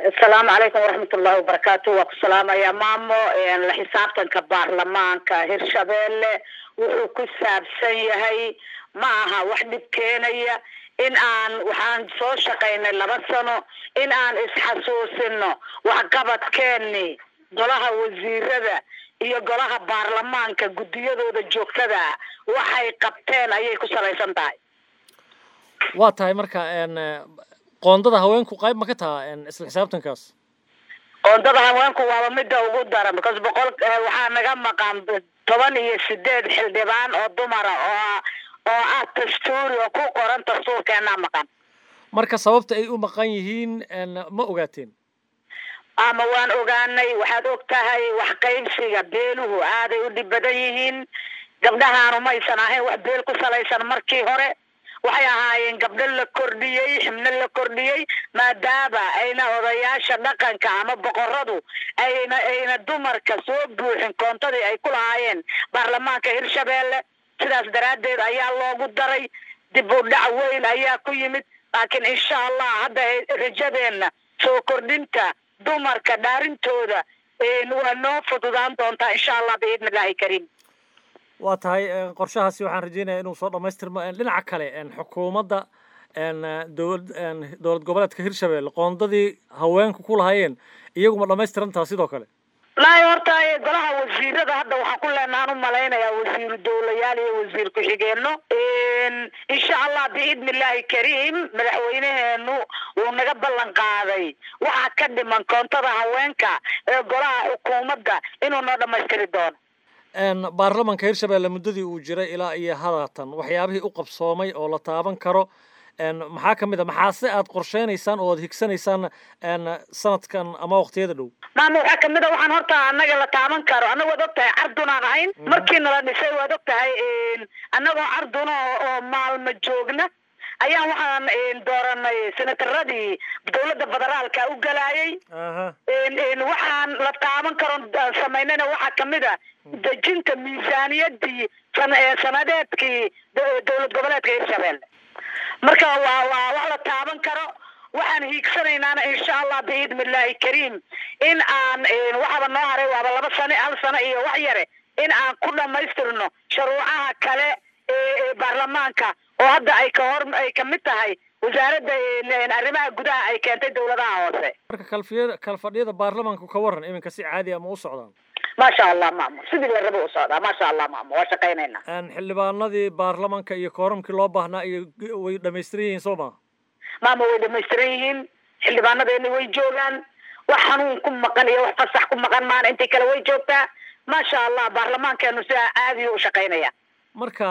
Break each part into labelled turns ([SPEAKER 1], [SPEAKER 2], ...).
[SPEAKER 1] asalaamu calaykum waraxmat ullahi wabarakaatu waa ku salaamaya maamo la xisaabtanka baarlamaanka hirshabeelle wuxuu ku saabsan yahay ma aha wax dhib keenaya in aan waxaan soo shaqaynay laba sano in aan isxasuusino waxqabadkeeni golaha wasiirada iyo golaha baarlamaanka guddiyadooda joogtada waxay qabteen ayay ku salaysan tahay
[SPEAKER 2] waa tahay marka qoondada haweenku qayb ma ka taha isla xisaabtankaas
[SPEAKER 1] qoondada haweenku waaba midda ugu daran because boqol waxaa naga maqan toban iyo sideed xildhibaan oo dumara oo oo ah dastuuri oo ku qoran dastuurkeenaa maqan
[SPEAKER 2] marka sababta ay u maqan yihiin ma ogaateen
[SPEAKER 1] ama waan ogaanay waxaad og tahay wax qaybsiga beeluhu aaday u dhib badan yihiin gabdhahaanu maysan ahayn wax beel ku salaysan markii hore waxay ahaayeen gabdho la kordhiyey xibno la kordhiyey maadaama ayna odayaasha dhaqanka ama boqoradu ayna ayna dumarka soo buuxin koontadii ay ku lahaayeen baarlamaanka hirshabeelle sidaas daraaddeed ayaa loogu daray dib u dhac weyn ayaa ku yimid laakiin insha allah hadda rajadeenna soo kordhinta dumarka dhaarintooda waa noo fududaan doontaa insha allah biidni illaahi kariim
[SPEAKER 2] waa tahay qorshahaasi waxaan rajeynaya inuu soo dhamaystirmo dhinaca kale xukuumadda dowlad dowlad goboleedka hirshabelle qoondadii haweenku ku lahaayeen iyaguma dhamaystirantaa sidoo kale
[SPEAKER 1] laay horta golaha wasiirada hadda waxaan ku leenahaan u malaynayaa wasiiru dowlayaal iyo wasiir ku-xigeenno insha allah biidni illaahi kariim madaxweyneheenu wuu naga ballan qaaday waxaa ka dhiman koontada haweenka ee golaha xukuumadda inuu noo dhamaystiri doono
[SPEAKER 2] baarlamanka hirshabelle muddadii uu jiray ilaa iyo hadatan waxyaabihii u qabsoomay oo la taaban karo maxaa ka mid a maxaase aad qorsheynaysaan oo aad higsanaysaan sanadkan ama waqtiyada dhow
[SPEAKER 1] maama waxaa kamid a waxaan horta annaga la taaban karo annaga waad og tahay cardunaan ahayn markii nala dhisay waad og tahay annagoo carduna oo maalmo joogna ayaan waxaan dooranay senataradii dowladda federaalka u galaayay waxaan la taaban karo samaynayna waxaa kamid a dejinta miisaaniyadii sanadeedkii dowlad goboleedka hirshabelle marka waa waa wax la taaban karo waxaan hiigsanaynaana insha allah biidni illaahi kariim in aan waxaaba noo haray waaba laba sano hal sano iyo wax yare in aan ku dhamaystirno sharuucaha kale ee baarlamaanka oo hadda ay ka hor ay kamid tahay wasaaradda arrimaha gudaha ay keentay dowladaha hoose
[SPEAKER 2] marka kalfiyada kalfadhiyada baarlamaanku ka waran iminka si caadi ama u socdaan
[SPEAKER 1] maasha allah maamo sidii la rabo u socdaa maasha allah maamo waa shaqaynaynaa
[SPEAKER 2] xildhibaanadii baarlamanka iyo kooramkii loo baahnaa iyo way dhamaystiran yihiin soo maha
[SPEAKER 1] maama way dhamaystiran yihiin xildhibaanadeeni way joogaan wax xanuun ku maqan iyo wax fasax ku maqan maana intii kale way joogtaa maasha allah baarlamaankeenu sidaa aadiyo u shaqaynaya
[SPEAKER 2] marka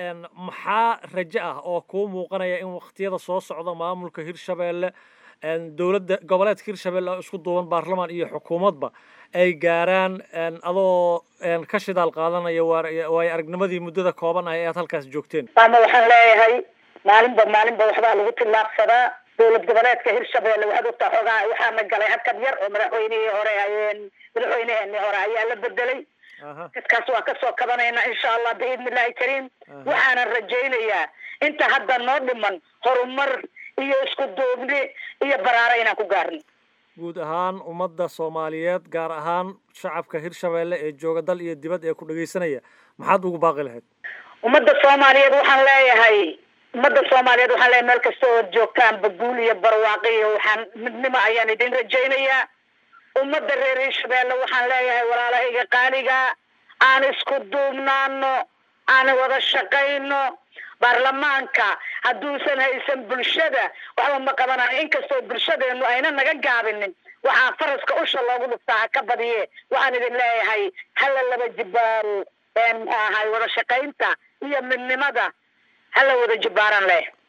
[SPEAKER 2] maxaa raje ah oo kuu muuqanaya in waqtiyada soo socda maamulka hirshabelle dowladda goboleedka hirshabelle oo isku duuban baarlamaan iyo xukuumadba ay gaaraan adoo ka shidaal qaadanaya waayo aragnimadii muddada kooban ah ee aad halkaas joogteen
[SPEAKER 1] maama waxaan leeyahay maalinba maalinba waxbaa lagu tillaabsadaa dowlad goboleedka hirshabelle waxaad ogtaa xoogaa waxaana galay hakad yar oo madaxweynihii hore madaxweyneheenii hore ayaa la bedelay dadkaas waa kasoo kabanaynaa insha allah biidni illahi kariim waxaanan rajaynayaa inta hadda noo dhiman horumar iyo isku duubni iyo baraaro inaan ku gaarno
[SPEAKER 2] guud ahaan ummadda soomaaliyeed gaar ahaan shacabka hirshabelle ee jooga dal iyo dibad ee ku dhagaysanaya maxaad ugu baaqi lahayd
[SPEAKER 1] ummadda soomaaliyeed waxaan leeyahay ummadda soomaaliyeed waxaan leeyahay meel kasta oo joogtaan baguul iyo barwaaqi iyo waxaan midnimo ayaan idin rajaynayaa ummadda reer hirshabelle waxaan leeyahay walaalahayga qaaliga aan isku duubnaano aan wada shaqayno baarlamaanka hadduusan haysan bulshada waxba ma qabanayo inkastoo bulshadeenu ayna naga gaabinin waxaa faraska usha loogu dhuftaa ha ka badiye waxaan idin leeyahay hala laba jibaaro muxuu ahay wada shaqaynta iyo midnimada hala wada jibaaran leh